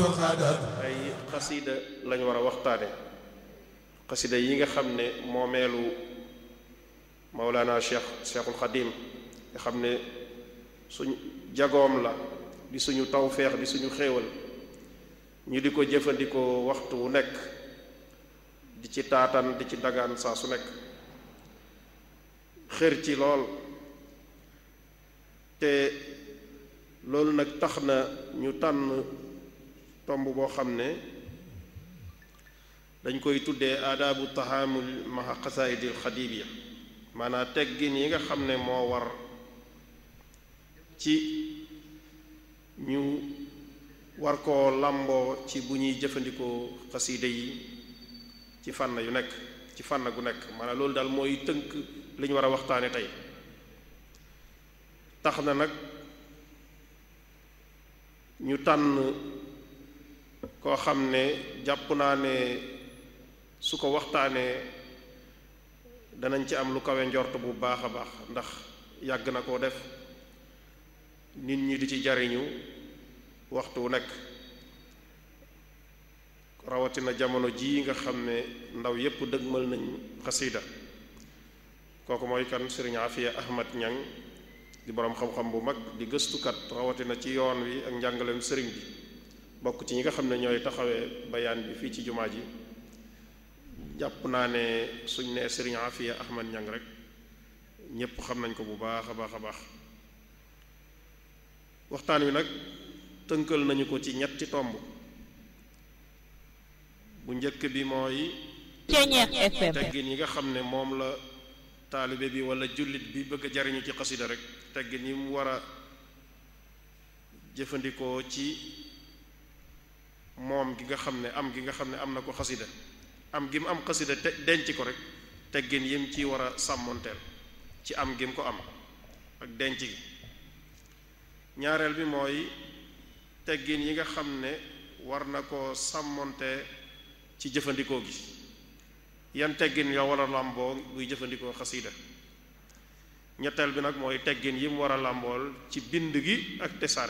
ay xasida lañ war a waxtaane xasida yi nga xam ne moomeelu Mawlana Cheikh Cheikhul Xadim nga xam ne suñ jagoom la di suñu tawfeex di suñu xéewal ñu di ko jëfandikoo waxtu wu nekk di ci taatan di ci dagaan saa su nekk xër ci lool te loolu nag tax na ñu tànn tomb boo xam ne dañ koy tuddee aadaabu tahaamul maha xasaayidil xadibiya maanaam teggin yi nga xam ne moo war ci ñu war koo làmboo ci bu ñuy jëfandikoo xasiide yi ci fànn yu nekk ci fànn gu nekk maanaam loolu daal mooy tënk li ñu war a waxtaane tey tax na nag ñu tànn koo xam ne jàpp naa ne su ko waxtaanee danañ ci am lu kawe njort bu baax a baax ndax yàgg na koo def nit ñi di ci jariñu waxtu wu nekk rawatina jamono jii nga xam ne ndaw yépp dëgmal nañ xasida kooku mooy kan sëriñ Afiya Ahmad Ñang di boroom xam-xam bu mag di gëstukat rawatina ci yoon wi ak njàngaleem sëriñ bi bokk ci ñi nga xam ne ñooy taxawee bayaan bi fii ci jumaa ji jàpp naa ne suñ nee sëriñ Afiya Ahmad Ñang rek ñépp xam nañ ko bu baax a baax a baax waxtaan wi nag tënkal nañu ko ci ñetti tomb bu njëkk bi mooy teggin yi nga xam ne moom la taalibe bi wala jullit bi bëgg a jariñu ci xasida rek teggin yi mu war a jëfandikoo ci moom gi nga xam ne am gi nga xam ne am na ko xasida am gi mu am xasida te denc ko rek teggin yim ci war a sàmmonteel ci am gi mu ko am ak denc gi ñaareel bi mooy teggin yi nga xam ne war na ko sàmmonte ci jëfandikoo gi yan teggin yoo war a làmboo buy jëfandikoo xasida ñetteel bi nag mooy teggin yi mu war a làmbool ci bind gi ak tesaare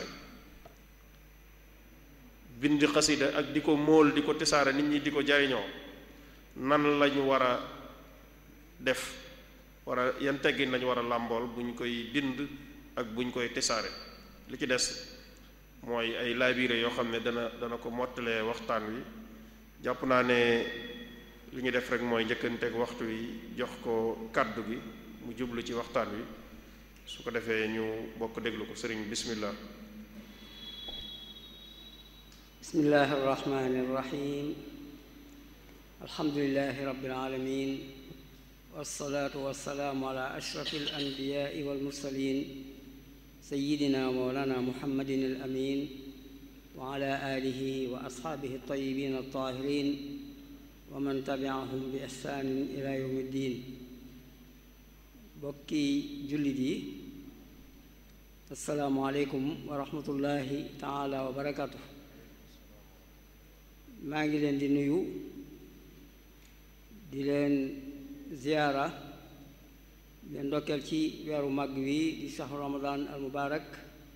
bind xasida ak di ko móol di ko tesaare nit ñi di ko jariñoo nan lañu war a def war a yan teggin lañu war a làmbool bu ñu koy bind ak bu ñu koy tesaare li ci des mooy ay laabiire yoo xam ne dana dana ko mottalee waxtaan wi jàpp naa ne li ñu def rek mooy njëkkanteeg waxtu wi jox ko kàddu gi mu jublu ci waxtaan wi su ko defee ñu bokk déglu ko sëriñ bismillah bismillahi arrahmani irrahim alhamdulilahi rabbil alamin wassalaatu wassalaamu ala ashrafi alanbiyaai walmursalin sayidina mawlana muhammadin alamin wa ala alihi wa asxaabihi altayibin altahirin wa man tabiahum bi ihsaanin ila yawmi ddin bokki jullit yi assalaamu aleykum wa rahmatullahi taala wa barakatuh maa ngi leen di nuyu di leen ziyaara leen ndokkeel ci weeru màgg wi di saxu ramadan al mubaarak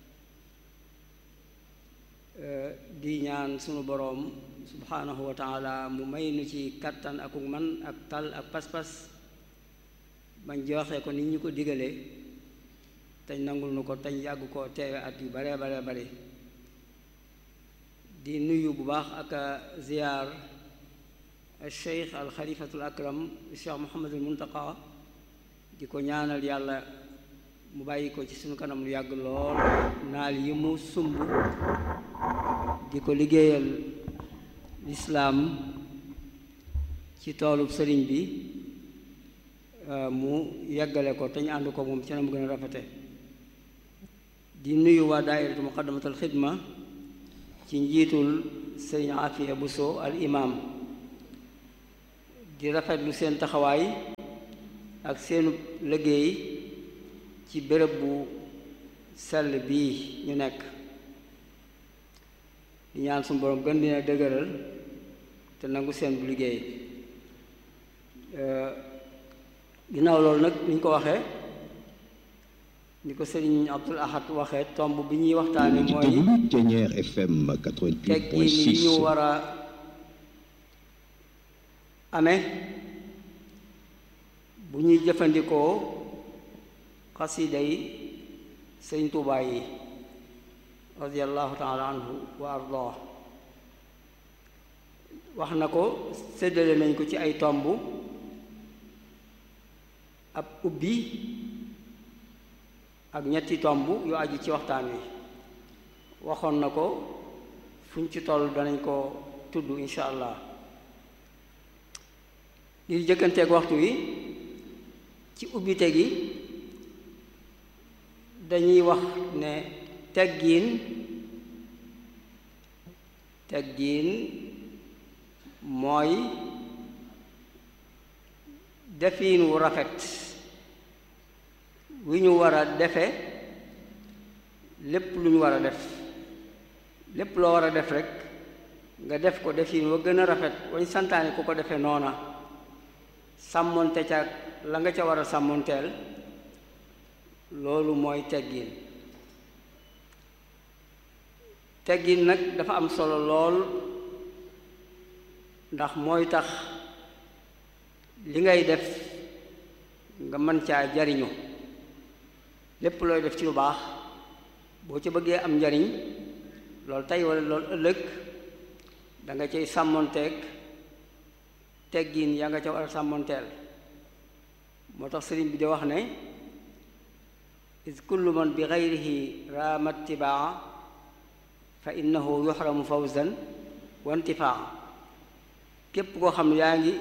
di ñaan sunu boroom subhaanahu wa taala mu may nu ci kattan akuk man ak tal ak pas-pas bañ joxe ko nit ñu ko digalee teñ nangul nu ko teñ yàgg ko teewe at yu bare bare bare di nuyu bu baax ak ziyaar al cheikh al xalifatul akram cheikh muhammadul muntaqa di ko ñaanal yàlla mu bàyyi ko ci sunu kanam lu yàgg lool naal yi mu sumb di ko liggéeyal lislaam ci toolub sëriñ bi mu yeggale ko te ñu ànd ko moom ci na mu gën a rafete di nuyu waa daairatu muqaddamatul xidma ci njiitul sëriñ Afiya Buso al imam di rafetlu seen taxawaay ak seenu liggéey ci béréb bu sell bii ñu nekk di ñaan suñu borom gën dina dëgëral te nangu seen bu liggéey ginnaaw loolu nag ni ñu ko waxee ni ko sëriñ Abdul Ahad waxee tomb bi ñuy waxtaane mooy déglu Ténière FM teggin yi ñu 88.6 war a amee bu ñuy jëfandikoo xasida yi sëriñ Tuubaa yi radiallahu taala anhu wa ardah wax na ko séddale nañ ko ci ay tomb ab ubbi ak ñetti tomb yu aju ci waxtaan wi waxoon na ko fuñ ci toll danañ ko tudd insha allah ngir jëkkanteeg waxtu wi ci ubbite gi dañuy wax ne teggiin teggiin mooy defiin wu rafet wi ñu war a defe lépp lu ñu war a def lépp loo war a def rek nga def ko defiin wa gën a rafet wañ santaane ku ko defee noona sàmmonte ca la nga ca war a sàmmonteel loolu mooy teggiin teggiin nag dafa am solo lool ndax mooy tax li ngay def nga mën caa jariñu lépp looy def ci lu baax boo ca bëggee am njariñ loolu tey wala loolu ëllëg da nga cay sàmmonteeg teggiin yaa nga ca war a sàmmonteel moo tax sëriñ bi di wax ne is kullu man bi gayrihi raama tibaa fa innahu yuxramu fawzan wa intifaa képp koo xam ne yaa ngi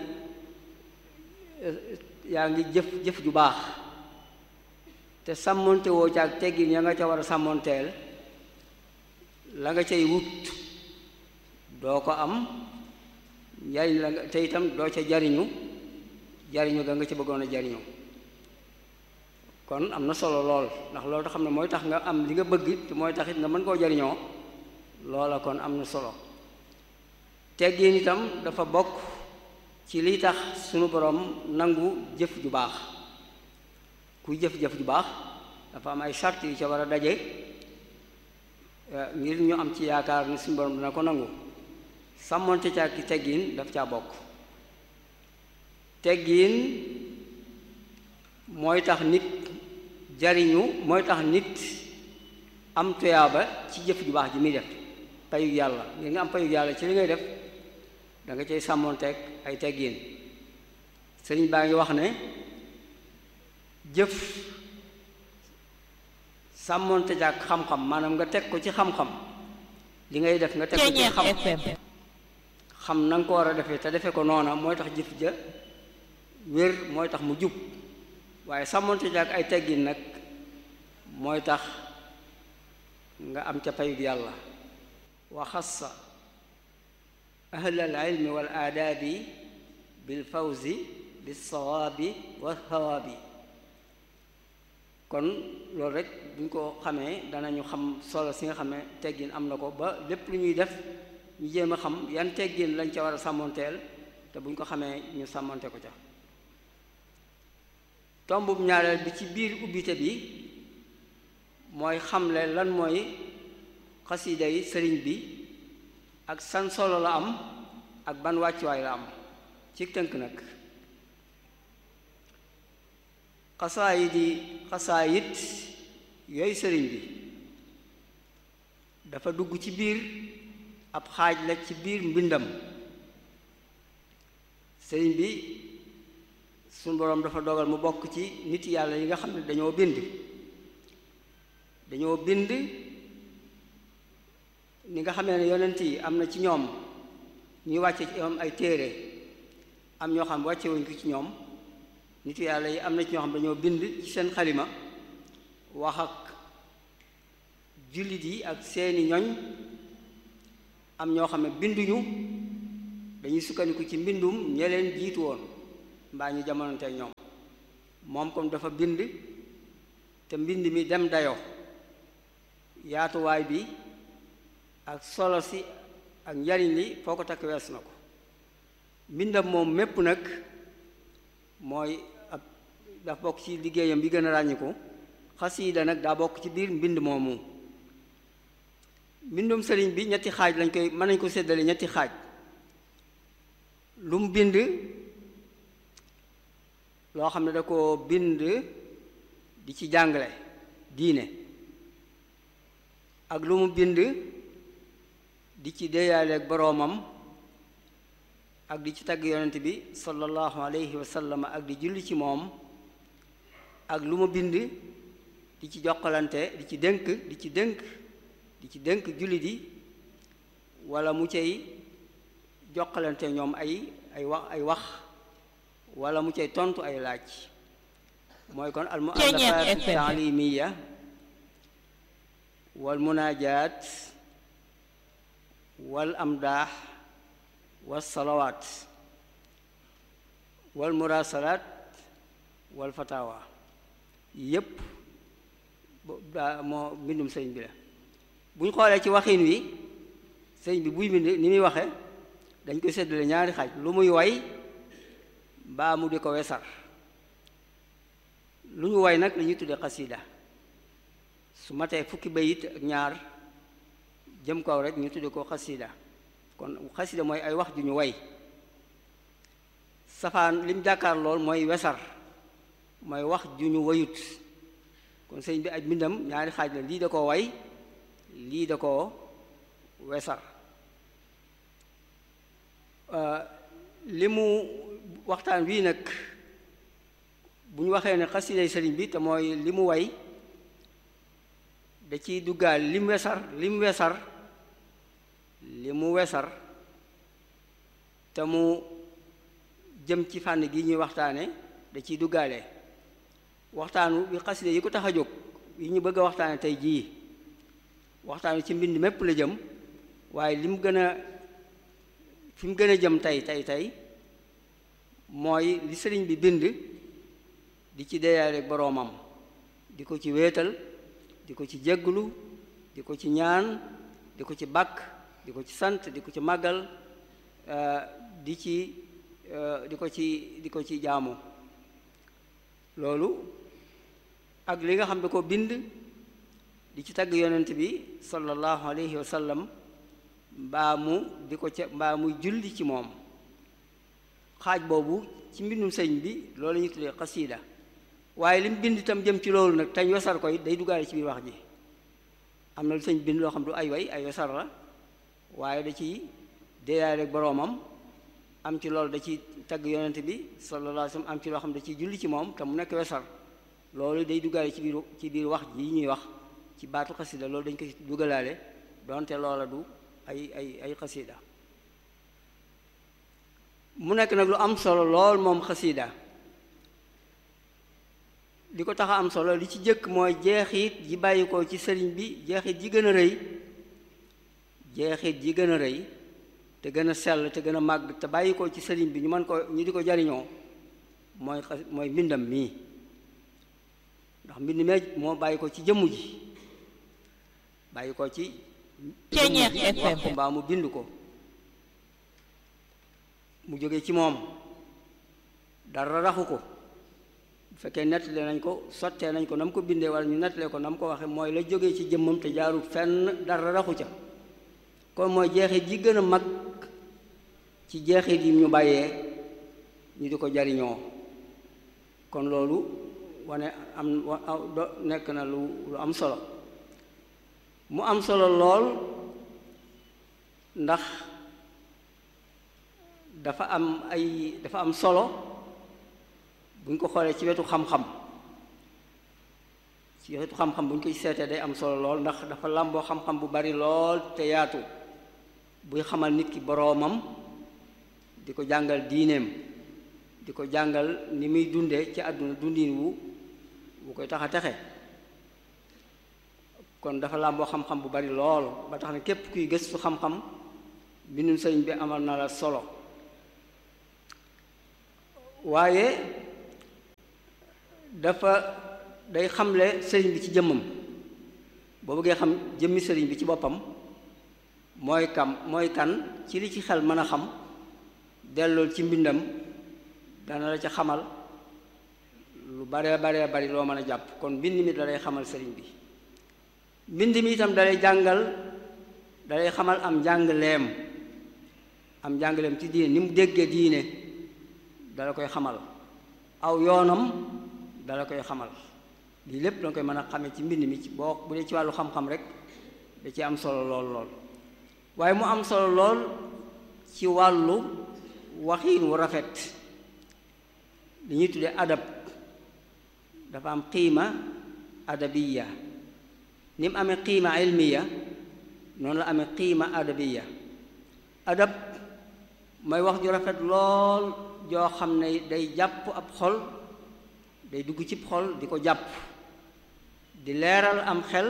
yaa ngi jëf jëf ju baax te sàmmonte woo caag teggin ya nga ca war a sàmmonteel la nga cay wut doo ko am njariñ la nga te itam doo ca jariñu jariñu ga nga ca bëggoon a jariñu kon am na solo lool ndax loolu tax xam ne mooy tax nga am li nga bëgg te mooy tax it nga mën koo jariñoo loola kon am na solo teggin itam dafa bokk ci liy tax sunu borom nangu jëf ju baax kuy jëf-jëf ju baax dafa am ay sart yu ca war a daje ngir ñu am ci yaakaar ni suñu borom dina ko nangu sàmmonte ca ki teggin daf caa bokk teggin mooy tax nit jariñu mooy tax nit am tuyaaba ci jëf ju baax ji muy def payug yàlla ngir nga am payug yàlla ci li ngay def da nga cay sàmmonteeg ay teggin sëriñ baa ngi wax ne jëf sàmmonte jaak xam-xam maanaam nga teg ko ci xam-xam li ngay def nga teg ko ci xam xam na nga ko war a defee te defe ko noona mooy tax jëf ja wér mooy tax mu jub waaye sàmmonte jaak ay teggin nag mooy tax nga am ca payug yàlla wa xassa ahla al ilmi wal aadaabi bil fawzi bis sawaabi wa thawaabi kon loolu rek bu ñu ko xamee danañu xam solo si nga xam ne teggin am na ko ba lépp lu ñuy def ñu jéem a xam yan teggin lañ ca war a sàmmonteel te bu ñu ko xamee ñu sàmmonte ko ca tombub ñaareel bi ci biir ubbite bi mooy xamle lan mooy xasida yi sëriñ bi ak san solo la am ak ban wàccuwaay la am ci tënk nag xasaayid yi xasaayit yooyu sëriñ bi dafa dugg ci biir ab xaaj la ci biir mbindam sëriñ bi suñu boroom dafa dogal mu bokk ci nit yàlla yi nga xam ne dañoo bind dañoo bind ni nga xamee ne yonent yi am na ci ñoom ñuy wàcce ci ñoom ay téere am ñoo xam wàcce wuñ ko ci ñoom nitu yàlla yi am na ci ñoo xam dañoo bind ci seen xalima wax ak jullit yi ak seeni ñoñ am ñoo xam ne binduñu dañuy sukkandiku ci mbindum ñe leen jiitu woon mbaa ñu jamonante ak ñoom moom comme dafa bind te mbind mi dem dayoo yaatuwaay bi ak solo si ak njariñ li foo ko takk wees na ko mbindam moom mépp nag mooy ab daf bokk ci liggéeyam bi gën a ràññiku xasiida nag daa bokk ci biir mbind moomu mbindum sëriñ bi ñetti xaaj lañ koy mën nañ ko séddale ñetti xaaj lu mu bind loo xam ne da ko bind di ci jàngale diine ak lu mu bind di ci déeyaaleeg boroomam ak di ci tagg yonent bi sallallahu alayhi wa sallam ak di julli ci moom ak lu mu bind di ci jokkalante di ci dénk di ci dénk di ci dénk jullit yi wala mu cay jokkalante ñoom ay ay wax ay wax wala mu cay tontu ay laaj mooy kon al muallafat taalimiya wal munaajaat wal amdaax wal salawaat wal murasalaat wal fatawa yépp daa moo mbindum sëñ bi la bu ñu xoolee ci waxin wi sëñ bi buy bind ni muy waxe dañ koy séddale ñaari xaaj lu muy way mbaa mu di ko wesar lu ñu way nag la ñuy tudde xasida su matee fukki bayit ak ñaar jëm kaw rek ñu tudde ko xasida kon xasida mooy ay wax ju ñu way safaan lim jàkkaar lool mooy wesar mooy wax ju ñu wayut kon sëñ bi ay mbindam ñaari xaaj la lii da koo way lii da koo wesar li mu waxtaan wii nag bu ñu waxee ne xasiday sëriñ bi te mooy li mu way da ciy duggaal li mu wesar li mu wesar li mu wesar te mu jëm ci fànn gi ñuy waxtaane da ciy duggaale waxtaanu bi xasida yi ko tax a jóg yi ñu bëgg a waxtaane tey jii waxtaanu ci mbind mépp la jëm waaye li mu gën a fi mu gën a jëm tey tey tey mooy li sëriñ bi bind di ci deyaale boroomam di ko ci wéetal di ko ci jégglu di ko ci ñaan di ko ci bàkk di ko ci sant di ko ci màggal di ci di ko ci di ko ci jaamu loolu ak li nga xam ne ko bind di ci tagg yonent bi sallallahu alayhi wa sallam mbaa mu di ko ca mbaa muy julli ci moom xaaj boobu ci mbindum sëñ bi loolu la ñuy tuddee xasiida waaye li mu bind itam jëm ci loolu nag tañ wesar koy day duggaale ci biir wax ji am na lu sëñ bind loo xam du ay way ay wesar la waaye da ci déyaale boroomam am ci loolu da ci tagg yonent bi sallallahu alayhi wa sallam am ci loo xam da ciy julli ci moom te mu nekk wesar loolu day duggaale ci biir ci biir wax ji ñuy wax ci baatu xasida loolu dañ ko ci duggalaale donte loola du ay ay ay xasida mu nekk nag lu am solo lool moom xasida li ko tax a am solo li ci jëkk mooy jeexit yi bàyyi ko ci sëriñ bi jeexit yi gën a rëy jeexit yi gën a rëy te gën a sell te gën a màgg te bàyyi ko ci sëriñ bi ñu mën ko ñu di ko jariñoo mooy xas mooy mbindam mii ndax mbind mee moo bàyyi ko ci jëmm ji bàyyi ko ci Ceeñeex jëmm ji wax ko FM. mbaa mu bind ko mu jóge ci moom dara raxu ko bu fekkee nettale nañ ko sottee nañ ko na mu ko bindee wala ñu nettalee ko na mu ko waxee mooy la jógee ci jëmmam te jaarul fenn dara raxu ca kon mooy jeexit yi gën a mag ci jeexit yi ñu bàyyee ñu di ko jariñoo kon loolu wane am wa- aw- do- nekk na lu lu am solo mu am solo lool ndax dafa am ay dafa am solo bu ñu ko xoolee ci wetu xam-xam ci wetu xam-xam bu ñu ko ci seetee day am solo lool ndax dafa làmboo xam-xam bu bari lool te yaatu buy xamal nit ki boroomam di ko jàngal diineem di ko jàngal ni muy dundee ci àdduna dundin wu bu koy tax a texe kon dafa làmboo xam-xam bu bari lool ba tax ne képp kuy gëstu xam-xam bindum sëriñ bi amal na la solo waaye dafa day xamle sëriñ bi ci jëmmam boo bëggee xam jëmmi sëriñ bi ci boppam mooy kam mooy kan ci li ci xel mën a xam dellool ci mbindam dana la ca xamal lu baree baree bari loo mën a jàpp kon mbind mi dalay xamal sëriñ bi mbind mi itam dalay jàngal dalay xamal am njàngleem am njàngleem ci diine ni mu déggee diine dala koy xamal aw yoonam dala koy xamal lii lépp danga koy mën a xamee ci mbind mi ci boo bu dee ci wàllu xam-xam rek da ci am solo lool lool waaye mu am solo lool ci wàllu waxiin wu rafet li ñuy tuddee adab dafa am qiima adabiya ni mu amee qiima ilmiya noonu la amee qiima adabiya adab mooy wax ju rafet lool joo xam ne day jàpp ab xol day dugg cib xol di ko jàpp di leeral am xel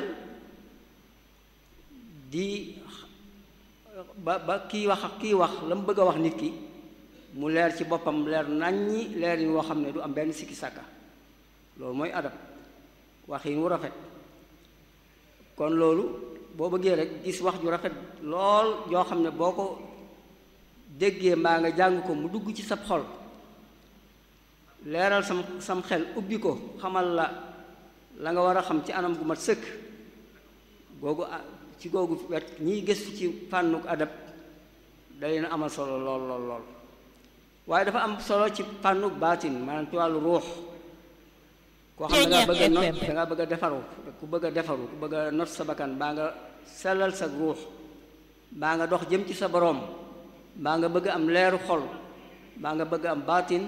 di ba ba kii wax ak kii wax la mu bëgg a wax nit ki mu leer ci boppam leer naññi leer yi woo xam ne du am benn sikki sàkka loolu mooy adab waxin wu rafet kon loolu boo bëggee rek gis wax ju rafet lool joo xam ne boo ko déggee mbaa nga jàng ko mu dugg ci sab xol leeral sam sam xel ubbi ko xamal la la nga war a xam ci anam gu mat sëkk googu ci googu wet ñiy gëstu ci fànnuk adab da leen amal solo lool lool lool waaye dafa am solo ci fànnuk baatin maanaam ci wàllu ruux koo xam ne dangaa bëgg a not dangaa bëgg a defaru ku bëgg a defaru ku bëgg a not sa bakkan baa nga sellal sa ruux baa nga dox jëm ci sa boroom baa nga bëgg am leeru xol baa nga bëgg am baatin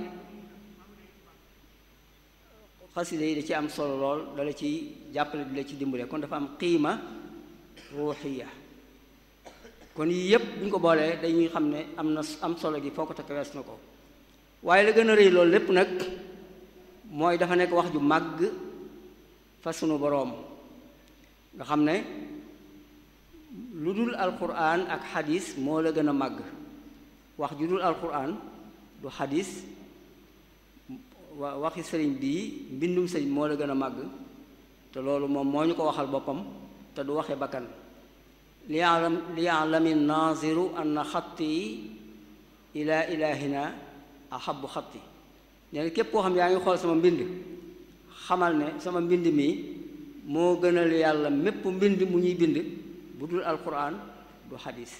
xasida yi da ci am solo lool dala ci jàppale di la ci dimbale kon dafa am qiima ruuxiya kon yii yépp bu ñu ko boolee dañuy xam ne am na am solo gi foo ko takk wees na ko waaye la gën a rëy loolu lépp nag mooy dafa nekk wax ju màgg fa sunu boroom nga xam ne lu dul alquran ak xadis moo la gën a màgg wax ju dul alquran du xadis wa waxi sëriñ bii mbindum sëriñ moo la gën a màgg te loolu moom moo ñu ko waxal boppam te du waxe bakkan li yaalam li yaalami naziru anna xatti ila ilahina ahabu xatti nee na képp koo xam yaa ngi xool sama mbind xamal ne sama mbind mi moo gënal yàlla mépp mbind mu ñuy bind bu dul alquran du xadis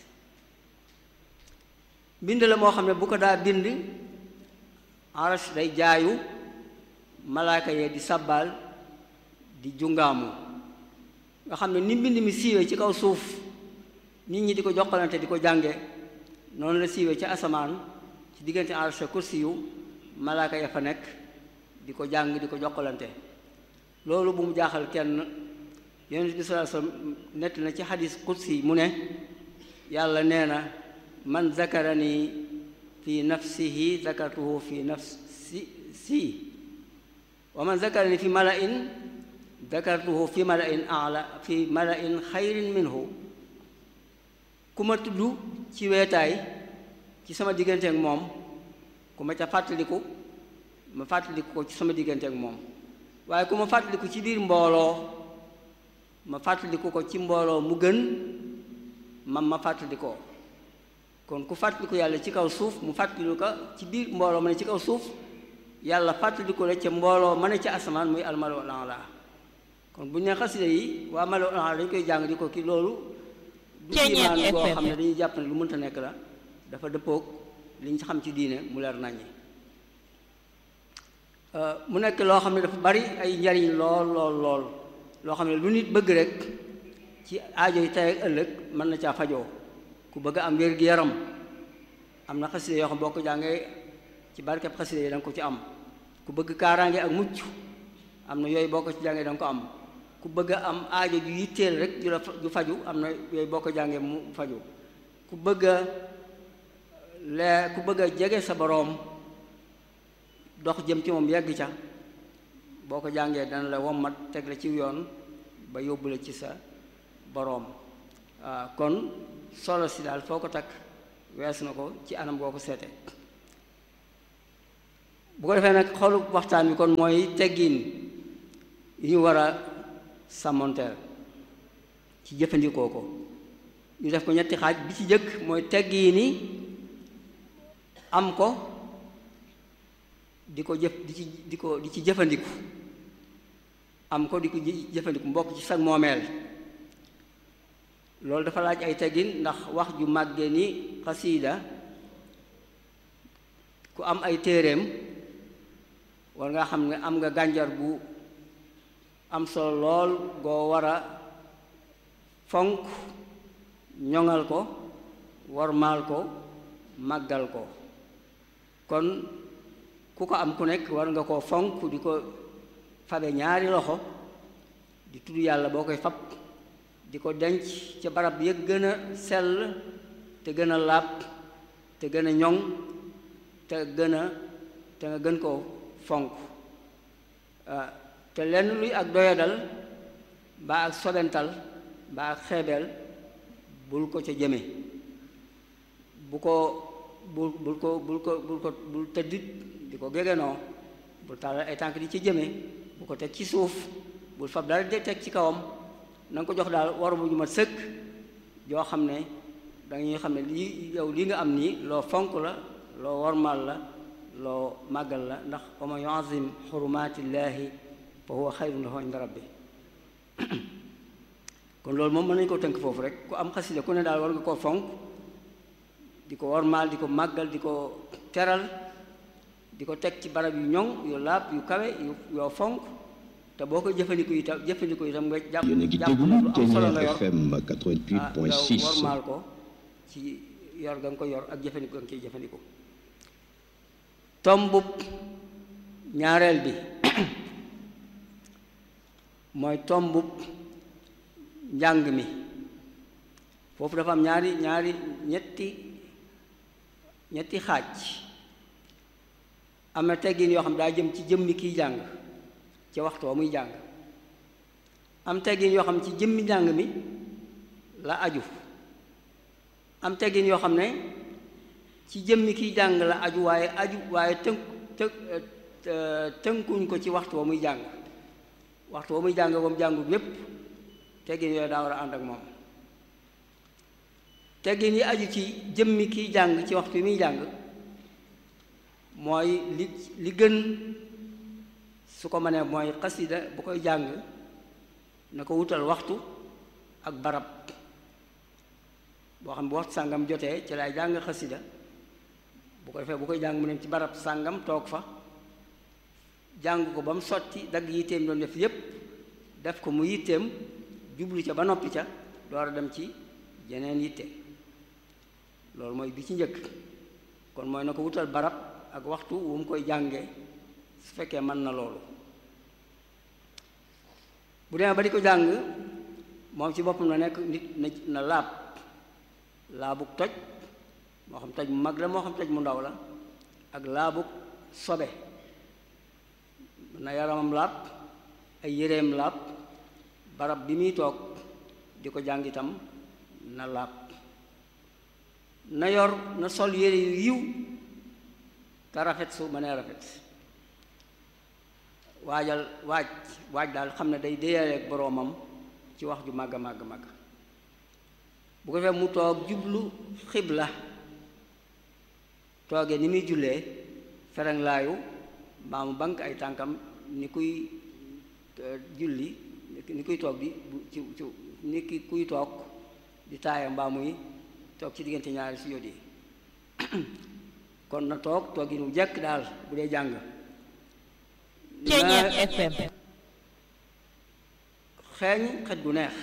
mbind la moo xam ne bu ko daa bind arash day jaayu malaaka yee di sabbaal di jungaamu nga xam ne ni mbind mi siiwee ci kaw suuf nit ñi di ko jokkalante di ko jànge noonu la siiwee ci asamaan ci diggante arash kursi yu malaaka ya fa nekk di ko jàng di ko jokkalante loolu bu mu jaaxal kenn yonent bi sallallahu alayhi wasallam nett na ci xadis kursi mu ne yàlla nee na man zakarani fi nafsihi zakartuhu fi nafsi si wa man zakarani fi mala'in zakartuhu fi mala'in a'la fi mala'in xayrin minhu ku ma tudd ci weetaay ci sama diggante ak moom ku ma ca fàttaliku ma fàttaliku ko ci sama diggante ak moom waaye ku ma fàttaliku ci biir mbooloo ma fàttaliku ko ci mbooloo mu gën man ma fàttalikoo kon ku fàttaliku yàlla ci kaw suuf mu fàttaliku ko ci biir mbooloo ma ne ci kaw suuf yàlla fàttaliku la ca mbooloo ma ne ci asamaan muy almalu ala kon bu ñu ne xasida yi waa malu ala dañ koy jàng di ko ki loolu du imaan goo xam ne dañuy jàpp ne lu mënta nekk la dafa dëppoog li ñu xam ci diine mu leer naññi mu nekk loo xam ne dafa bari ay njariñ lool lool lool loo xam ne lu nit bëgg rek ci aajo yi tey ak ëllëg mën na caa fajoo ku bëgg am wér-gi-yaram am na xasida yoo xam boo ko jàngee ci barkeb xasida yi da nga ko ci am ku bëgg kaaraange ak mucc am na yooyu boo ko ci jàngee da nga ko am ku bëgg a am aajo ju yitteel rek ju la ju faju am na yooyu boo ko jàngee mu faju ku bëgg a lee ku bëgg a jege sa boroom dox jëm ci moom yegg ca boo ko jàngee dana la wommat teg la ci yoon ba yóbbu la ci sa boroom waaw kon solo si daal foo ko takk wees na ko ci anam boo ko seete bu ko defee nag xolu waxtaan bi kon mooy teggiin yi ñu war a sàmmonteel ci jëfandikoo ko ñu def ko ñetti xaaj bi ci jëkk mooy teggiini am ko di ko jëf di ci di ko di ci jëfandiku am ko di ko jëfandiku mbokk ci sag moomeel loolu dafa laaj ay teggin ndax wax ju màgge ni xasiida ku am ay téeréem war nga xam ne am nga gànjar gu am solo lool goo war a fonk ñoŋal ko wormaal ko màggal ko kon ku ko am ku nekk war nga koo fonk di ko fabe ñaari loxo di tudd yàlla boo koy fab di ko denc ca barab ya gën a sell te gën a laab te gën a ñoŋ te gën a te nga gën koo fonk te lenn luy ak doyadal mbaa ak sobental mbaa ak xeebeel bul ko ca jëme bu ko bul bul ko bul ko bul ko bul tëddit di ko gégenoo bul tàllal ay tànk di ci jëme bu ko teg ci suuf bul fab dara de teg ci kawam na nga ko jox daal waru bu ñu ma sëkk joo xam ne dañuy xam ne lii yow lii nga am nii loo fonk la loo wormaal la loo màggal la ndax wa man yuazim xurumatillahi fa huwa xayrun lahu inda rabbi kon loolu moom mën nañu ko tënk foofu rek ku am xasida ku ne daal war nga koo fonk di ko wormaal di ko màggal di ko teral di ko teg ci barab yu ñoŋ yu laab yu kawe yu yoo fonk te boo koy jëfandiku itam jëfandiku itam nga jàpp jàpp lu am solo nga yor FM 88.6 nga wormaal ko ci yor ga nga ko yor ak jëfandiku ga nga ciy jëfandiku tombub ñaareel bi mooy tombub njàng mi foofu dafa am ñaari ñaari ñetti ñetti xaaj am na teggin yoo xam daa jëm ci jëmmi kiy jàng ci waxtu wa muy jàng am teggin yoo xam ci jëmmi njàng mi la aju am teggin yoo xam ne ci jëmmi kiy jàng la aju waaye aju waaye tënk të tënkuñ ko ci waxtu wa muy jàng waxtu wa muy jàng ba mu jàngut yépp teggin yooyu daa war a ànd ak moom teggin yi aju ci jëmmi kiy jàng ci waxtu yi muy jàng mooy li li gën su ko mënee mooy xasida bu koy jàng na ko wutal waxtu ak barab boo xam bu waxtu sàngam jotee ci lay jàng xasida bu ko defee bu koy jàng mu ne ci barab sàngam toog fa jàng ko ba mu sotti dagg yitteem doon def yépp def ko mu yitteem jublu ca ba noppi ca door a dem ci jeneen yitte loolu mooy bi ci njëkk kon mooy na ko wutal barab ak waxtu wu mu koy jàngee su fekkee mën na loolu bu demee ba di ko jàng moom ci boppam na nekk nit na na laab laabug toj moo xam toj mu mag la moo xam toj mu ndaw la ak laabug sobe na yaramam laab ay yéreem laab barab bi muy toog di ko jàng itam na laab na yor na sol yére yu yiw te rafet su mënee rafet waajal waaj waaj daal xam ne day déyaleeg boroomam ci wax ju màgg màgg màgg bu ko defee mu toog jublu xibla toogee ni muy jullee ferenglaayu mbaa mu bank ay tànkam ni kuy julli ni kuy toog di ci ci ni ki kuy toog di taaya mbaa muy toog ci diggante ñaari si yóot yi kon na toog toog yi nu jekk daal bu dee jàng Ceeñeer FM xeeñ xet gu neex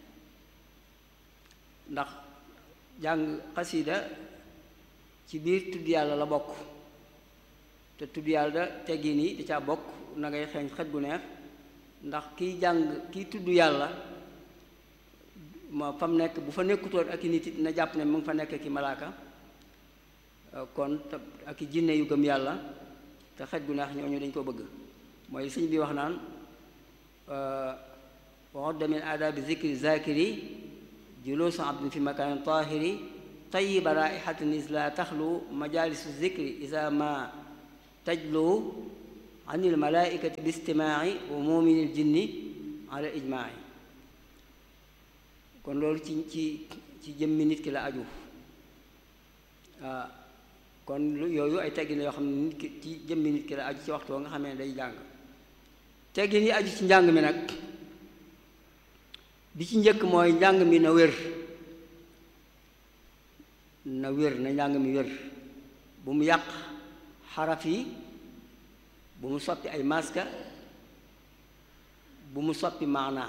ndax jàng xasida ci biir tudd yàlla la bokk te tudd yàlla teggin yi da caa bokk na ngay xeeñ xet gu neex ndax kiy jàng kiy tudd yàlla ma fa mu nekk bu fa nekkutoon ak i nit it na jàpp ne mu ngi fa nekk ki malaaka kon ak i jinne yu gëm yàlla te xet gu neex ñooñu dañ ko bëgg mooy sëñ bi wax naan waxudda min aadaabi zikri zakiri juluusu abdin fi makaanin taahiri tayiba raihatin is la taxlu majalisu zikri isa ma tajlu an il malaikati bi istimaai wa muminil jinni ala ijmaai kon loolu ci ci ci jëmmi nit ki la aju kon lu yooyu ay teggin yoo xam ne nit ki ci jëmmi nit ki la aju ci waxtu nga xamee ne day jàng teggin yi aju ci njàng mi nag bi ci njëkk mooy njàng mi na wér na wér na njàng mi wér bu mu yàq xaraf yi bu mu soppi ay maska bu mu soppi maanaa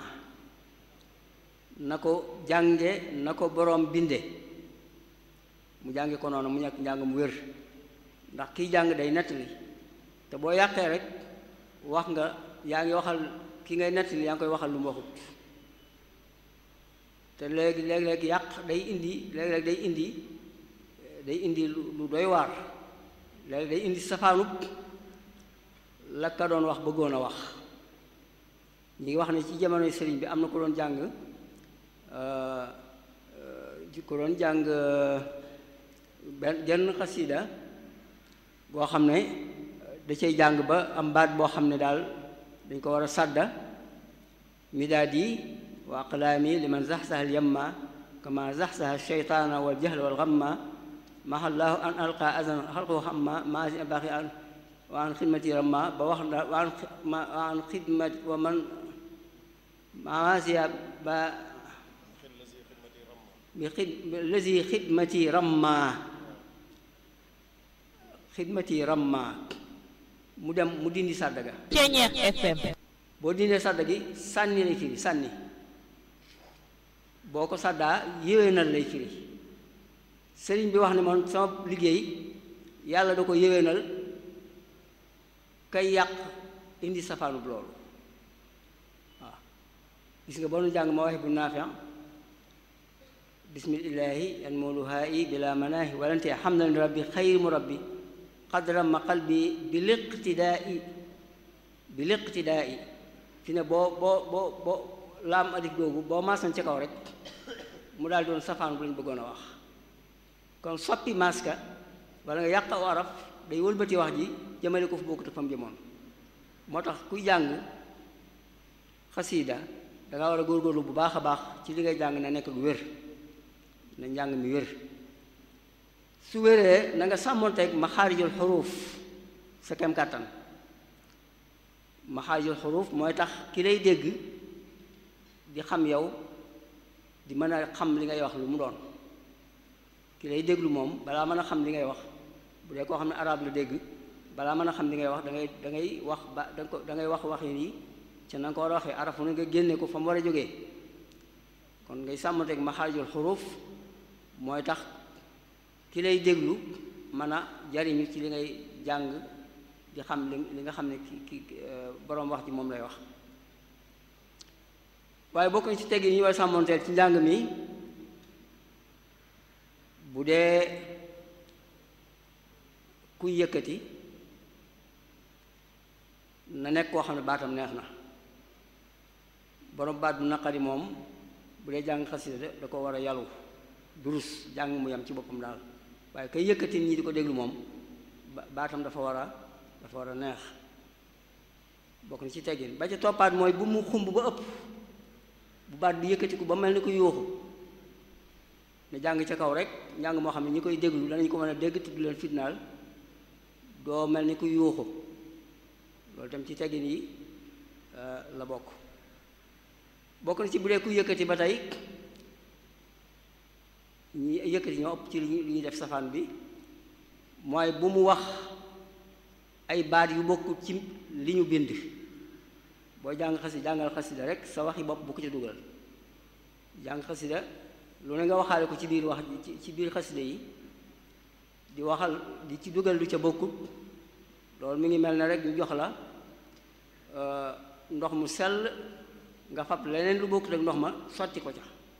na ko jànge na ko boroom binde mu jànge ko noonu mu ñàkk njàng mu wér ndax kiy jàng day nettali te boo yàqee rek wax nga yaa ngi waxal ki ngay nettali yaa ngi koy waxal lu mu waxut te léegi léeg-léeg yàq day indi léeg-léeg day indi day indi lu doy waar léegi day indi safaanub la ka doon wax bëggoon a wax ñi ngi wax ne ci jamonoy sëriñ bi am na ko doon jàng ko doon jàng benn genn xasida boo xam ne da cay jàng ba am baat boo xam ne daal dañ ko war a sàdda midaadi wa aqlaami liman zaxsaha alyamma kama zaxsaha alcheytaana waljahl walgamma mahallaahu an alqa azan xalqu xamma maasi baaxi an wa an xidmati ramma ba wax na wa an wa an xidmati wa man maasiya ba bi xid lazi xidmati ramma xidmati ramma mu dem mu dindi sàdda ga Ceñeex FM boo dindee sàdda gi sànni lay firi sànni boo ko sàddaa yéwénal lay firi sëriñ bi wax ne man sama liggéey yàlla da ko yéwénal kay yàq indi safaanub loolu waaw gis nga boo nu jàng ma waxe bu naafiam bismillahi yan mooluhaa i bila manaahi walante hamdan rabbi xayri mu rabbi xadramma qalbi bi liqtidaai bi liqtidaai fi ne boo boo boo boo laam alif googu boo maasan ca kaw rek mu daal doon safaan bu lañ bëggoon a wax kon soppi maska wala nga yàq aw araf day wëlbati wax ji jëmale ko fu bokkut ak fa mu jëmoon moo tax kuy jàng xasiida danga war a góorgóorlu bu baax a baax ci li ngay jàng na nekk lu wér na njàng mi wér su wéree na nga sàmmonteeg maxaarijul xuruuf sa kem kàttan maxaarijul xuruuf mooy tax ki lay dégg di xam yow di mën a xam li ngay wax lu mu doon ki lay déglu moom balaa mën a xam li ngay wax bu dee koo xam ne arab la dégg balaa mën a xam li ngay wax da ngay da ngay wax ba da ko da ngay wax wax yi ca na nga ko war a waxee arafu ne nga génne ko fa mu war a jógee kon ngay sàmmanteeg maxaarijul xuruuf mooy tax ki lay déglu mën a jariñu ci li ngay jàng di xam li li nga xam ne ki ki boroom wax ji moom lay wax waaye bokk na ci tegg yi ñu war sàmmanteel ci njàng mi bu dee kuy yëkkati na nekk koo xam ne baatam neex na borom baat bu naqari moom bu dee jàng xasida da ko war a yalu durus jàng mu yam ci boppam daal waaye kay yëkkati ñi di ko déglu moom baatam dafa war a dafa war a neex bokk na ci teggin ba ca toppaat mooy bu mu xumb ba ëpp bu baat bi yëkkatiku ba mel ni ko yuuxu ne jàng ca kaw rek njàng moo xam ne ñi koy déglu danañ ko mën a dégg tudd leen fitnaal doo mel ni ku yuuxu loolu tam ci teggin yi la bokk bokk na ci bu dee ku yëkkati ba tey ñi yëkkati ñoo ëpp ci li ñuy def safaan bi mooy bu mu wax ay baat yu bokkut ci li ñu bind boo jàng xasida jàngal xasida rek sa waxi bopp bu ko ci dugal jàng xasida lu ne nga waxaale ko ci biir wax ci biir xasida yi di waxal di ci dugal lu ca bokkut loolu mi ngi mel ne rek ñu jox la ndox mu sell nga fab leneen lu bokkut ak ndox ma sotti ko ca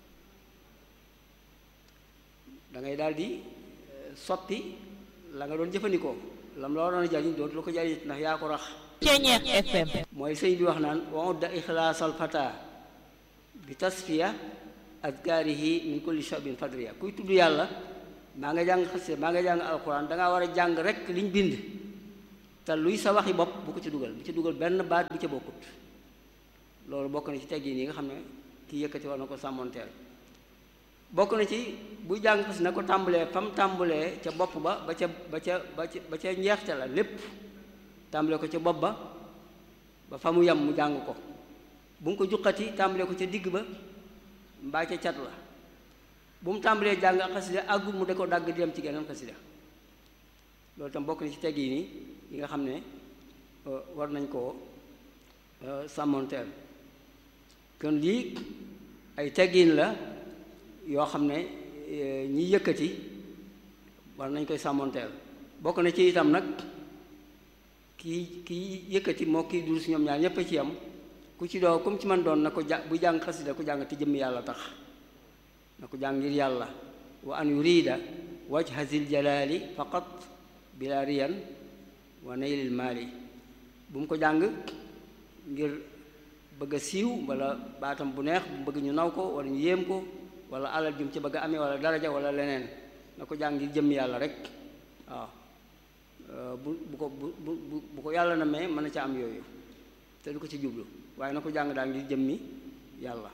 da ngay daal di soppi la nga doon jëfandikoo lam la waroon a jariñ dootu la ko jariñ ndax yaa ko rax Ceñeex FM mooy sëñ bi wax naan wa udda ixlaasal fata bi tasfiya azkaarihi min kulli shabin fadriya kuy tudd yàlla maa nga jàng xasida maa nga jàng alquran dangaa war a jàng rek liñ bind te luy sa waxi bopp bu ko ci dugal bu ci dugal benn baat bu ca bokkut loolu bokk na ci teggin yi nga xam ne kii yëkkati war na ko sàmmoonteel bokk na ci buy jàng xas na ko tàmbalee fam tàmbalee ca bopp ba ba ca ba ca ba ca ba ca njeexte la lépp tàmbalee ko ca bopp ba ba fa mu yem mu jàng ko bu mu ko juqati tàmbalee ko ca digg ba mbaa ca cat la bu mu tàmbalee jàng ak xasida àggul mu da ko dagg di dem ci geneen xasida loolu tam bokk na ci teggi nii yi nga xam ne war nañ koo sàmmonteel kon lii ay teggiin la yoo xam ne ñi yëkkati war nañ koy sàmmonteel bokk na ci itam nag kii kii yëkkati moo kii dul si ñoom ñaar ñépp a ci yam ku ci doo comme ci man doon na ko ja bu jàng xasida ku jàng te jëmm yàlla tax na ko jàng ngir yàlla wa an yurida wajha zil jalali faqat bila riyan wa naylil maali bu mu ko jàng ngir bëgg a siiw wala baatam bu neex bu bëgg ñu naw ko wala ñu yéem ko wala alal jum ci bëgg a amee wala daraja wala leneen na ko jàng ngir jëmm yàlla rek waaw bu bu ko bu bu bu ko yàlla na mee mën na ca am yooyu te du ko ci jublu waaye na ko jàng daal ngir jëmmi yàlla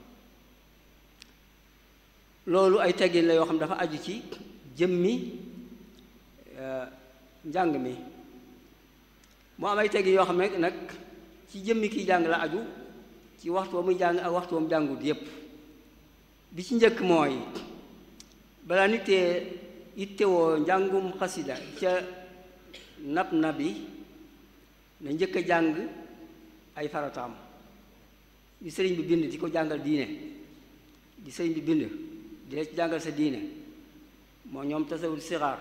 loolu ay teggin la yoo xam dafa aju ci jëmmi njàng mi mu am ay teggin yoo xam ne nag ci jëmmi kiy jàng la aju ci waxtu wa muy jàng ak waxtu wa mu jàngut yépp bi ci njëkk mooy balaa nit tee ittewoo njàngum xasida ca nab nabi na njëkk a jàng ay farataam di sëriñ bi bind di ko jàngal diine di sëriñ bi bind di la ci jàngal sa diine moo ñoom tasawul sixaar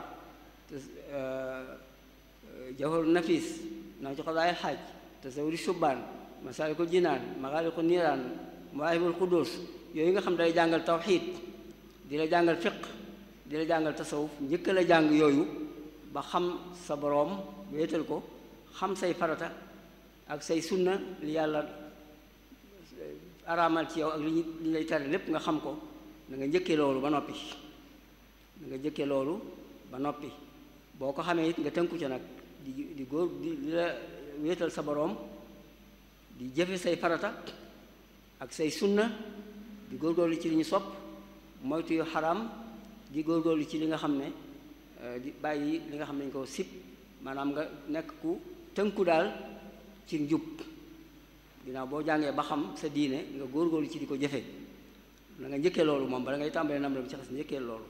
jawhar nafis naa ci xadaayil xaaj tasawuri subbaan masaalikul jinaan maxaaliqu niiraan mawaahibul xudus yooyu nga xam day jàngal tawxiid di la jàngal fiq di la jàngal tasawuf njëkk la jàng yooyu ba xam sa boroom wéetal ko xam say farata ak say sunna li yàlla araamal ci yow ak li li lay tere lépp nga xam ko da nga njëkkee loolu ba noppi da nga njëkkee loolu ba noppi boo ko xamee it nga tënku ca nag di di góor di di la wéetal sa boroom di jëfe say farata ak say sunna di góorgóorlu ci li ñu sopp moytu yu xaraam di góorgóorlu ci li nga xam ne di bàyyi li nga xam ne ñu ko sib maanaam nga nekk ku tënku daal ci njub ginnaaw boo jàngee ba xam sa diine nga góorgóorlu ci di ko jëfe na nga njëkkee loolu moom bala ngay tàmbalee nam la bi ci xas njëkkee loolu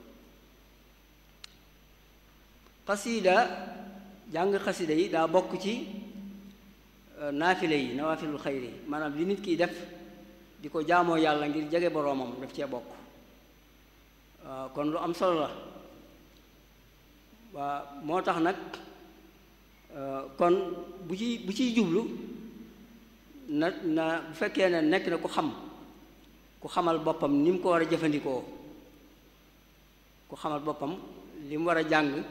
xasida jàng xasida yi daa bokk ci naafile yi nawaafilul xayri maanaam li nit kiy def di ko jaamoo yàlla ngir jege boroomam daf cee bokk kon lu am solo la waa moo tax nag kon bu ci bu ciy jublu na na bu fekkee ne nekk na ku xam ku xamal boppam ni mu ko war a jëfandikoo ku xamal boppam li mu war a jàng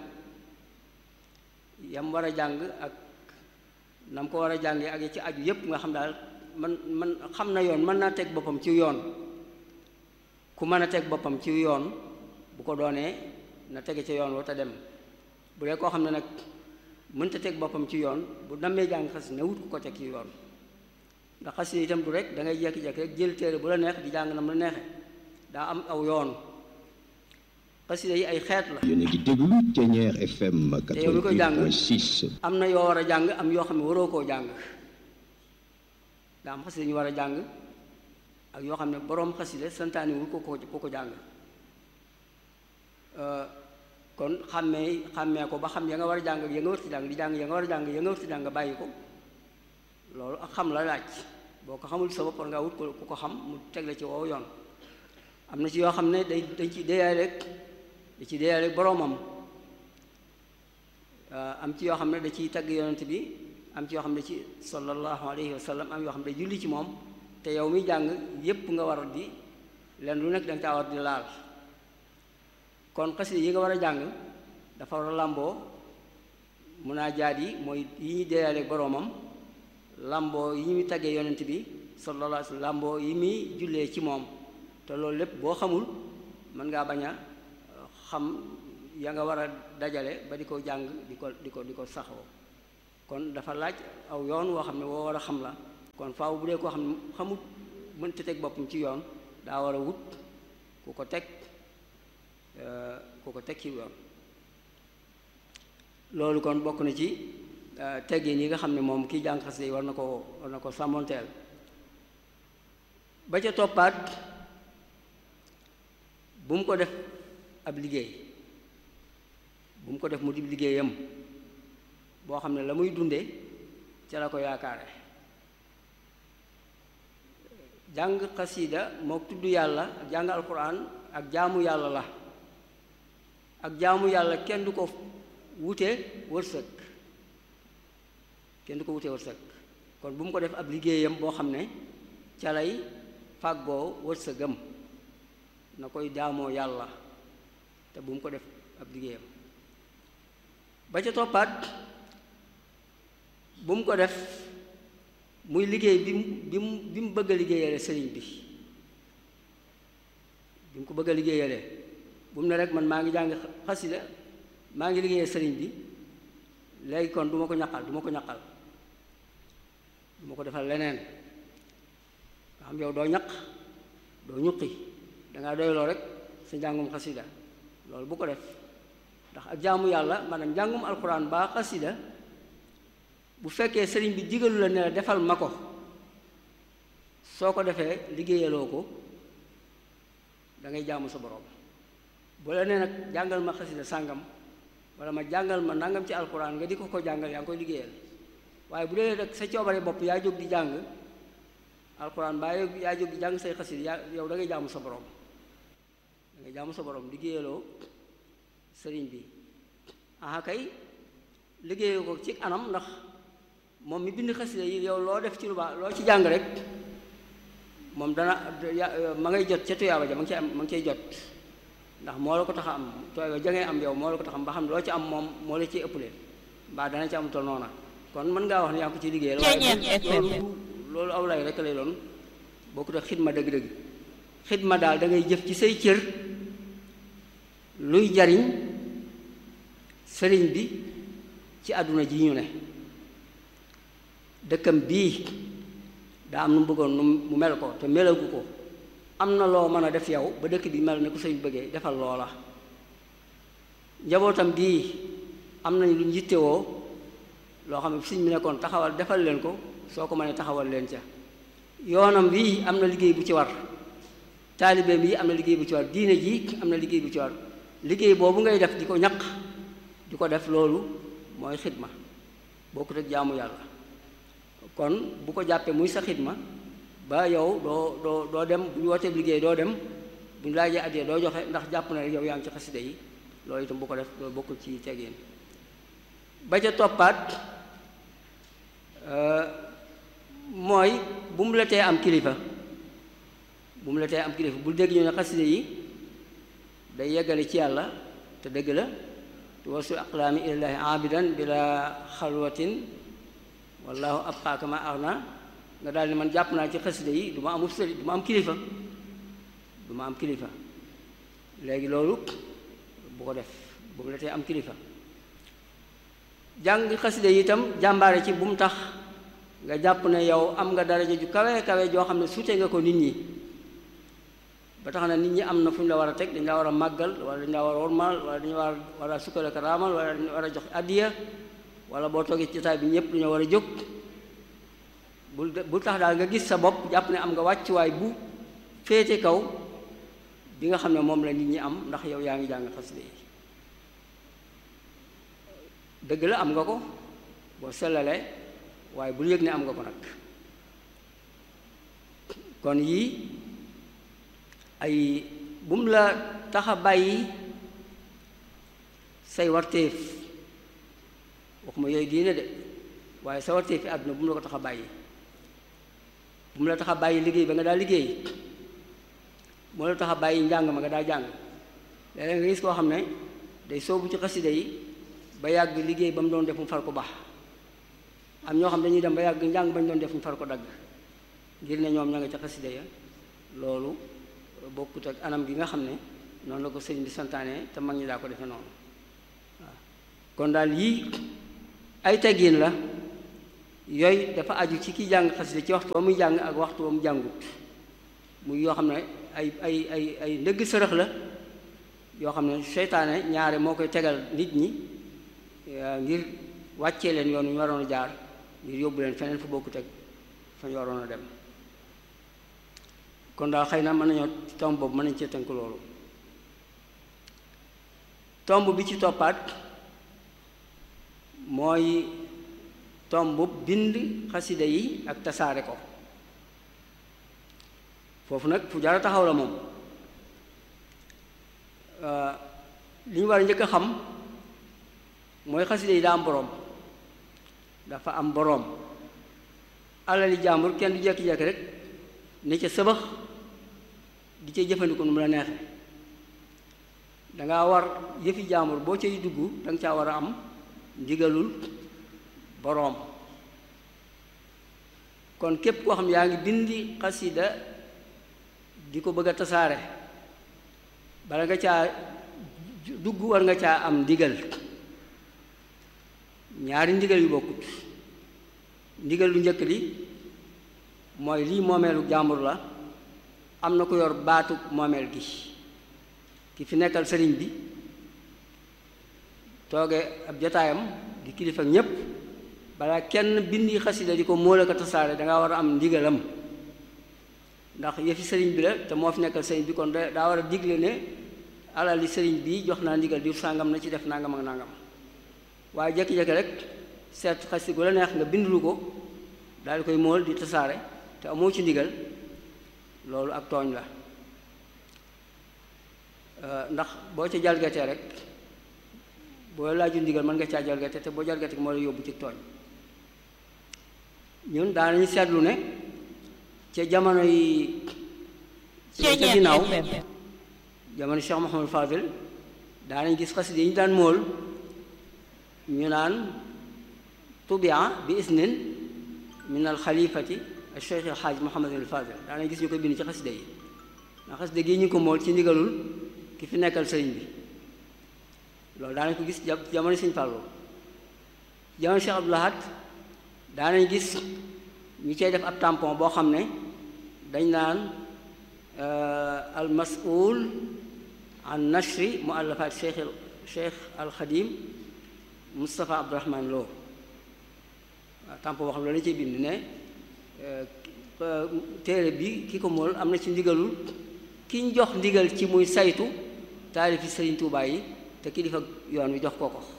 yam war a jàng ak na mu ko war a jàngee ak yi ci aju yépp nga xam daal man man xam na yoon mën naa teg boppam ci yoon ku mën a teg boppam ci yoon bu ko doonee na tege ca yoon wa te dem bu dee koo xam ne nag mënta teg boppam ci yoon bu nammee jàng xas na wut ku ko teg ci yoon ndax xas yi itam du rek da ngay jekki-jekki rek jël téere bu la neex di jàng na mu la neexe daa am aw yoon xasida yi ay xeet la yéen a ngi déglu Thiéniere FM te yow mi koy jàng 88.6 am na yoo war a jàng am yoo xam ne waroo koo jàng daa am xasida ñu war a jàng ak yoo xam ne boroom xasida santaani wul ko ko ko ko jàng kon xàmmee xàmmee ko ba xam ya nga war a jàng ak ya nga war ci jàng di jàng ya nga war a jàng ya nga war ci jàng bàyyi ko loolu ak xam la laaj boo ko xamul sa bopp war ngaa wut ko ku ko xam mu teg la ci woow yoon am na ci yoo xam ne day dañ ci déyaay rek da ci déyaay rek boroomam am ci yoo xam ne da ciy tagg yonent bi am ci yoo xam ne ci sallallahu alayhi wa sallam am yoo xam ne julli ci moom te yow mi jàng yépp nga war di leen lu nekk danga caa war di laal kon xasida yi nga war a jàng dafa war a làmboo munaajaat yi mooy yi ñuy déyaale boroomam làmboo yi ñuy taggee yonent bi sallallahu alayhi wa sallam làmboo yi muy jullee ci moom te loolu lépp boo xamul mën ngaa bañ a xam ya nga war a dajale ba di ko jàng di ko di ko di ko saxoo kon dafa laaj aw yoon woo xam ne woo war a xam la kon faaw bu dee koo xam ne xamut mënta teg boppam ci yoon daa war a wut ku ko teg ku ko teg ci yoon loolu kon bokk na ci teggin yi nga xam ne moom kii jàng xasida yi war na ko war na ko sàmmonteel ba ca toppaat bu mu ko def ab liggéey bu mu ko def mu di liggéeyam boo xam ne la muy dunde ca la ko yaakaare jàng xasida moo tudd yàlla ak jàng alquran ak jaamu yàlla la ak jaamu yàlla kenn du ko wute wërsëg kenn du ko wute wërsëg kon bu mu ko def ab liggéeyam boo xam ne ca lay fàggoo wërsëgam na koy jaamoo yàlla te bu mu ko def ab liggéeyam ba ca toppaat bu mu ko def muy liggéey bi mu bi mu bi mu bëgg a liggéeyale sëriñ bi bi mu ko bëgg a liggéeyale bu mu ne rek man maa ngi jàng xasida maa ngi liggéeyee sëriñ bi léegi kon du ma ko ñaqal du ma ko ñaqal du ma ko defal leneen nga xam yow doo ñaq doo ñuqi dangaa doyloo rek sa njàngum xasida loolu bu ko def ndax ak jaamu yàlla maanaam njàngum alxuraan baa xasida bu fekkee sëriñ bi digalu la ne la defal ma ko soo ko defee liggéeyaloo ko da ngay jaamu sa borom bu la nee nag jàngal ma xasida sàngam wala ma jàngal ma nangam ci alxuraan nga di ko ko jàngal yaa ngi koy liggéeyal waaye bu dee rek sa coobare bopp yaa jóg di jàng alxuraan baa yaa jóg di jàng say xasida yaa yow da ngay jaamu sa borom da ngay jaamu sa borom liggéeyaloo sëriñ bi aha kay liggéeyoo ko ci anam ndax moom mi bind xasida yi yow loo def ci lu baax loo ci jàng rek moom dana ma ngay jot ca tuyaaba ja ma ngi cay am ma ngi cay jot ndax moo la ko tax a am tuyaaba ja ngay am yow moo la ko tax am ba xam loo ci am moom moo la ciy ëppale mbaa dana ci amutal noona kon mën ngaa wax ne yaa ngi ko ci liggéeyal waaye loolu loolu aw lay rek lay doon bokkut ak xidma dëgg-dëgg xidma daal da ngay jëf ci say cër luy jariñ sëriñ bi ci àdduna ji ñu ne dëkkam bii daa am nu mu bëggoon nu mu mel ko te melagu ko am na loo mën a def yow ba dëkk bi mel ne ku sëñ bëggee defal loola njabootam bii am nañ lu ñu yittewoo loo xam ne sëñ bi nekkoon taxawal defal leen ko soo ko mënee taxawal leen ca yoonam bii am na liggéey bu ci war taalibeem yi am na liggéey bu ci war diine ji am na liggéey bu ci war liggéey boobu ngay def di ko ñaq di ko def loolu mooy xidma bokkut ak jaamu yàlla kon bu ko jàppee muy sa xidma ba yow doo doo doo dem bu ñu wootee liggéey doo dem bu ñu laajee addee doo joxe ndax jàpp na rek yow yaa ngi ci xasida yi loolu itam bu ko def loolu bokkul ci tegeen ba ca toppaat mooy bu mu la tee am kilifa bu mu la tee am kilifa bul dégg ñu ne xasida yi day yeggale ci yàlla te dëgg la wasu aqlaami ilallaahi abidan bila xalwatin wallahu abqaaka ma arna nga daal ni man jàpp naa ci xasida yi du ma amul sëriñ du ma am kilifa du ma am kilifa léegi loolu bu ko def bu mu la tee am kilifa jàng xasida yi itam jàmbaare ci bu mu tax nga jàpp ne yow am nga daraja ju kawe kawe joo xam ne suute nga ko nit ñi ba tax na nit ñi am na fu ñu la war a teg dañ la war a màggal wala dañ la war a wormaal wala dañu war war a sukkale ko raamal wala dañu war a jox addiya wala boo toogee ci jotaay bi ñëpp dañoo war a jóg bul bul tax daal nga gis sa bopp jàpp ne am nga wàccuwaay bu féete kaw bi nga xam ne moom la nit ñi am ndax yow yaa ngi jàng xasida yi dëgg la am nga ko boo sellalee waaye bul yëg ne am nga ko nag kon yii ay bu mu la tax a bàyyi say warteef waxuma yooyu diine de waaye sa warteef fi àdduna bu mu la ko tax a bàyyi bu mu la tax a bàyyi liggéey ba nga daa liggéey bu mu la tax a bàyyi njàng ma nga daa jàng léeg-léeg nga gis koo xam ne day soobu ci xasida yi ba yàgg liggéey ba mu doon def mu far ko baax am ñoo xam dañuy dem ba yàgg njàng bañ doon def mu far ko dagg ngir ne ñoom ña nga ca xasida ya loolu bokkut ak anam gi nga xam ne noonu la ko sëriñ bi santaane te mag ñi daa ko defe noonu waaw kon daal yii ay teggin la yooyu dafa aju ci ki jàng xasida ci waxtu wa muy jàng ak waxtu wa mu jàngut muy yoo xam ne ay ay ay ay ndëgg sërëx la yoo xam ne seytaane ñaare moo koy tegal nit ñi ngir wàccee leen yoon wi ñu waroon a jaar ngir yóbbu leen feneen fu bokku teg fa ñu waroon a dem kon daal xëy na mën nañoo tomb boobu mën nañ cee tënk loolu tomb bi ci toppaat mooy tomb bind xasida yi ak tasaare ko foofu nag fu jara taxaw la moom li ñu war a njëkk a xam mooy xasida yi daa am boroom dafa am boroom alali jàmbur kenn du jekki-jekki rek ne ca sëbax di ca jëfandiku nu mu la neexe danga war yëfi jàmbur boo cay dugg danga caa war a am ndigalul boroom kon képp koo xam yaa ngi bindi xasida di ko bëgg a tasaare bala nga caa dugg war nga caa am ndigal ñaari ndigal yu bokkut ndigal lu njëkk li mooy lii moomeelu jàmbur la am na ko yor baatu moomeel gi ki fi nekkal sëriñ bi tooge ab jotaayam di kilifa ñépp balaa kenn bindi xasida di ko móol ak a tasaare danga war a am ndigalam ndax yëfi sëriñ bi la te moo fi nekkal sëriñ bi kon daa war a digle ne alal li sëriñ bi jox naa ndigal di sàngam na ci def nangam ak nangam waaye jékki-jékki rek seet xasida gu la neex nga bindulu ko daal di koy móol di tasaare te amoo ci ndigal loolu ak tooñ la ndax boo ca jalgatee rek boo laaju ndigal mën nga caa jalgate te boo jalgate moo la yóbbu ci tooñ ñun daanañu seetlu ne ca jamono yi ca ginnaaw jamono Cheikh Mouhamadou Fadil daanañ gis xasida yi ñu daan mool ñu naan tubia bi isnin min al xalifati al cheikh al xaaj Mouhamadul Fadil daanañ gis ñu koy bind ci xasida yi ndax xasida gi ñu ko mool ci ndigalul ki fi nekkal sëriñ bi loolu daanañ ko gis jamono Sëñ Fallu jamono Cheikh Abdou Lahad daanañ gis ñu cay def ab tampon boo xam ne dañ naan al mas'ul an nashri muallafat cheikh cheikh al xadim Moustapha Abdourahman Lo waaw tampon boo xam ne loolu lañ ciy bind ne téere bi ki ko mool am na ci ndigalul ki ñu jox ndigal ci muy saytu taalifi Sëriñ Tuubaa yi te kilifa yoon wi jox ko ko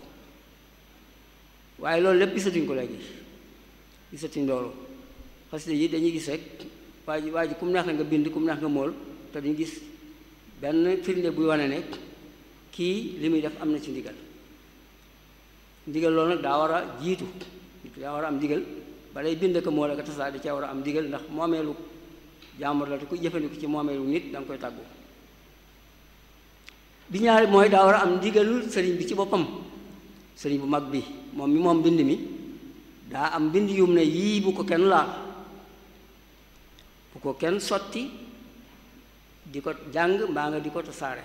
waaye loolu lépp gisatuñ ko léegi gisatuñ loolu xasida yi dañuy gis rek waa ji waa ji ku mu neex na nga bind ku mu neex nga mool te duñu gis benn firnde buy wane ne kii li muy def am na ci ndigal ndigal loolu nag daa war a jiitu daa war a am ndigal balay bind ko mool ak tasaa di cee war a am ndigal ndax moomeelu jàmbur la te ku jëfandiku ci moomeelu nit da nga koy tàggu bi ñaari mooy daa war a am ndigalul sëriñ bi ci boppam sëriñ bu mag bi moom mi moom mbind mi daa am mbind yum ne yii bu ko kenn laal bu ko kenn sotti di ko jàng mbaa nga di ko tasaare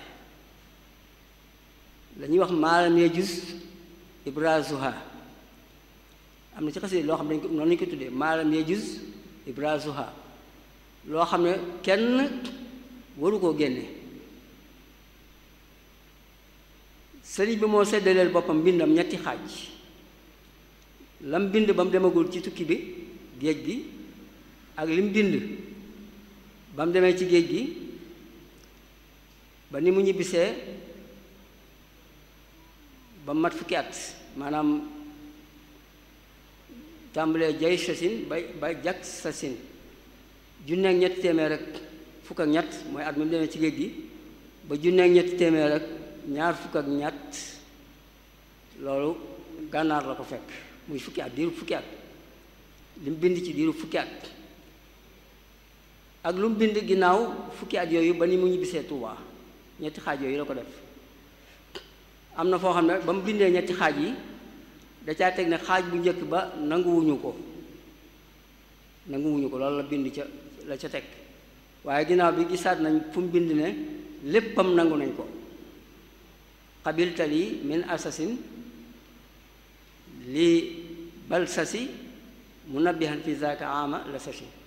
la ñuy wax maalam yajuz ibrazuha am na ci xasee loo xam ne dañ ko noonu lañu ko tuddee maalam yajuz ibrazuha loo xam ne kenn waru koo génne sëriñ bi moo seddaleel boppam mbindam ñetti xaaj lam bind ba mu demagul ci tukki bi géej gi ak lim bind ba mu demee ci géej gi ba ni mu ñibbisee ba mat fukki at maanaam tàmbalee jay sasin ba ba jak sasin junneeg ñetti téeméer rek fukk ak ñett mooy at mi mu demee ci géej gi ba junneeg ñetti téeméer rek ñaar fukk ak ñett loolu gànnaar la ko fekk muy fukki at diiru fukki at li mu bind ci diiru fukki at ak lu mu bind ginnaaw fukki at yooyu ba ni mu ñibbisee Tuubaa ñetti xaaj yooyu la ko def am na foo xam ne ba mu bindee ñetti xaaj yi da caa teg ne xaaj bu njëkk ba nanguwuñu ko nanguwuñu ko loolu la bind ca la ca teg waaye ginnaaw bi gisaat nañ fu mu bind ne léppam nangu nañ ko qabiltali min asasin li bal sasi munabbihan fi zaaka ama la sasi